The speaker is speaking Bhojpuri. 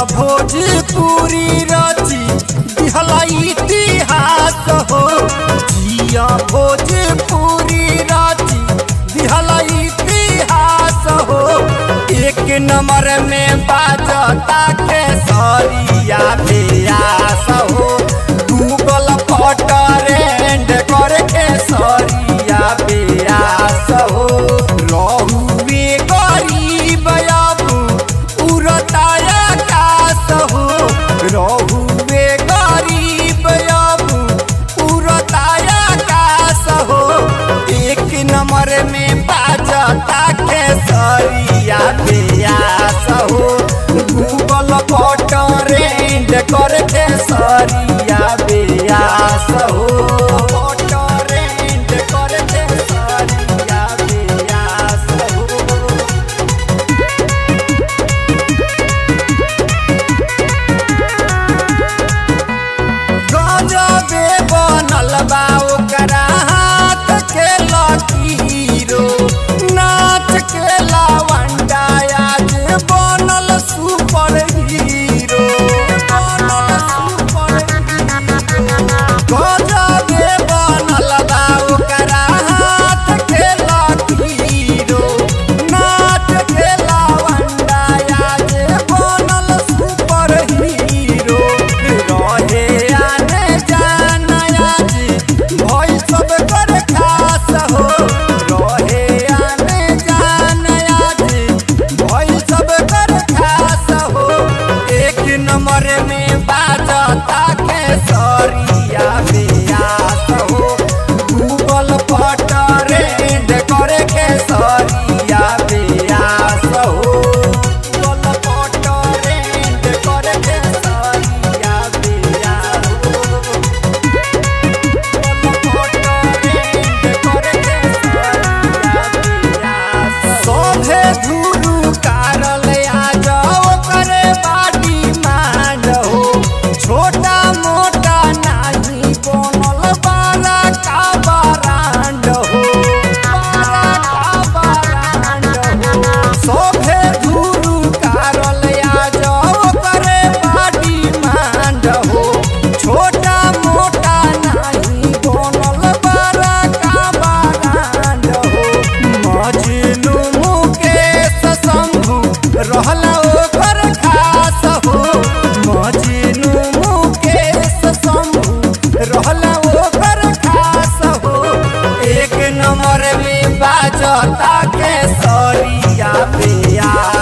भोजपुरी रची दिहला इतिहास हो जिया भोजपुरी रची दिहला इतिहास हो एक नंबर में बाजता के सरिया बेयास हो गूगल पर ट्रेंड करके सरिया बेयास हो रहुए गरीब अब उड़ताया कास हो रहुए गरीब अब उड़ताया कास हो एक नंबर में बाजता के सरिया बेयास हो गूगल पर ट्रेंड करके सरिया बेयास हो ट्रेंड करके सरिया बेयास हो गजबे बनल बा ओकरा हाथ के लकीरो नाच के लावंडा आज बनल सुपर हीरो बनल सुपर हीरो गजबे बनल बा ओकरा हाथ के लकीरो नाच के लावंडा आज बनल सुपर हीरो रहे आने जाना आज भई सब कर खास हो रहे आने जाना आज भई सब कर खास हो एक नंबर में बाजता के सरिया बेयास हो गूगल पर ट्रेंड करे के सरिया बेयास हो गूगल पर ट्रेंड करे के सरिया बेयास हो सभे धुरु कारल आज ओकरे बाटी मांड हो छोटा मोटा नाही बनल बारा का बरांड हो बारा का बरांड हो सभे धुरु कारल आज ओकरे बाटी मांड हो छोटा मोटा नाही बनल बारा का बरांड हो मजनू मुकेश शंभु रहला ओकर खास हो मजनू मुकेश शंभु रहला ओकर खास हो एक नंबर में बाजता के सरिया बेया